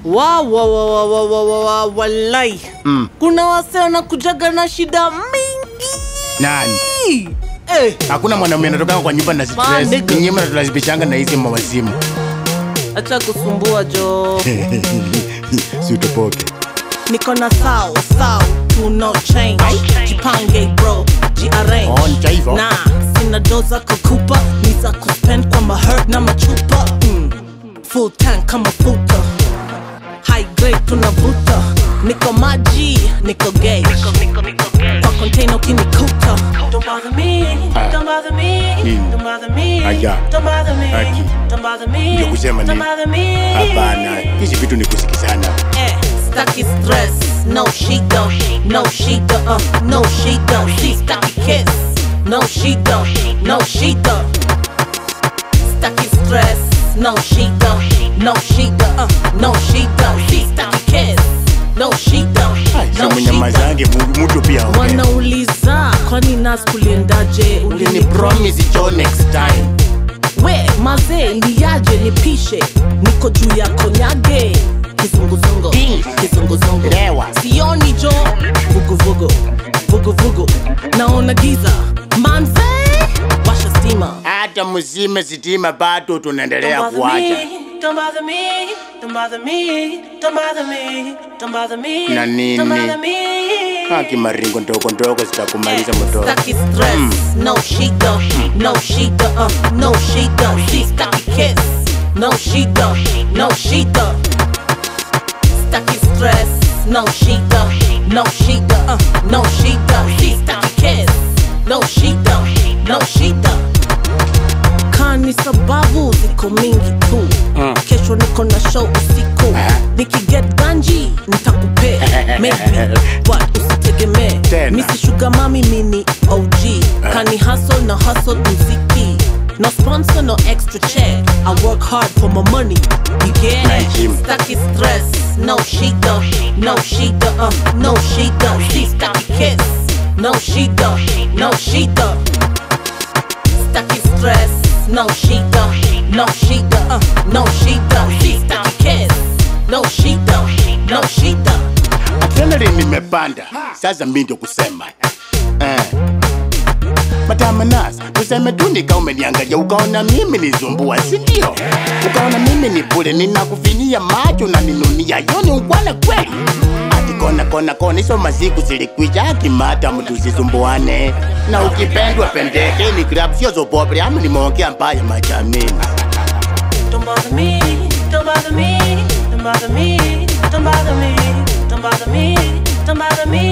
wa wa wa wa wa wa wa wa walai Mm. kuna wase wanakujaga na shida mingi Nani? eh, Hakuna mwanaume anatoka kwa nyumba na stress. Maandiko. Nyinyi mnatulazimishanga na hizi mawazimu. acha kusumbua jo Si utopoke. niko na sao sao to no change jipange bro jiarrange Oh, ni cha hivyo? na sina doza kukupa ni za kuspend kwa maherd na machupa mm. full tank kama futa high grade tunavuta niko maji niko gauge kwa container ukinikuta Don't bother me, Ah. don't bother me, Nini? don't bother me, Aya. don't bother me, Aki. don't bother me, Ndio kusema don't nini? bother me. Hapana, hizi vitu ni kusikizana. Eh, Stucky stress, no she don't, no she don't, uh, no she don't. See stucky kiss, no she don't, no she don't. Stucky stress, no she don't, no she don't, uh, no she don't. See stucky kiss, no she don't, no Sasa she don't. mnyamazange mu- mtu pia ongea. Wanauliza kwani nas kuliendaje? Ulini promise jo next time. we mazee iliaje nipishe niko juu ya konyage kizunguzungu Ding. kizunguzungu Lewa. sioni jo vuguvugu vuguvugu naona giza manze washa stima Hata mzime sitima bado tunaendelea kuacha. Don't bother me, don't bother me, don't bother me, don't bother me, Na nini? don't bother me. Haki maringo ndogo ndogo zitakumaliza mtoto. Stucky stress, no she don't, no she don't, uh, no she don't. See stucky kiss, no she don't, no she don't. Stucky stress, no she don't, no she don't, uh, no she don't. See stucky kiss, no she don't, no she don't. Kani sababu ziko mingi tu Mm. kesho niko na show usiku Ah. nikiget ganji nitakupea maybe but usitegemee Tena. misi sugar mami mini og kani hustle na hustle mziki no sponsor no extra check i work hard for my money you get Nice, Jim. it stucky stress no she don't no she don't uh, no she don't see stucky kiss no she don't no she don't stucky stress. No, she don't. No, she don't. Uh, no, she don't. She stucky kiss. No, she don't. No, she don't. Adrenaline nimepanda. Sasa mimi ndio kusema. Eh. Matamanas, tuseme tu nika umeniangalia ukaona mimi nizumbua, si ndio? Ukaona mimi ni bure, ninakufinyia macho na ninunia, yoni ungwana kweli? Ati kona kona kona, hizo masiku zilikwisha, akimata mtu usisumbuane. Na ukipendwa pendeke, ni grab sio zopobre, ama nimeongea mbaya majamini. Don't bother me. Don't bother me. Don't bother me. Don't bother me. Don't bother me. Don't bother me.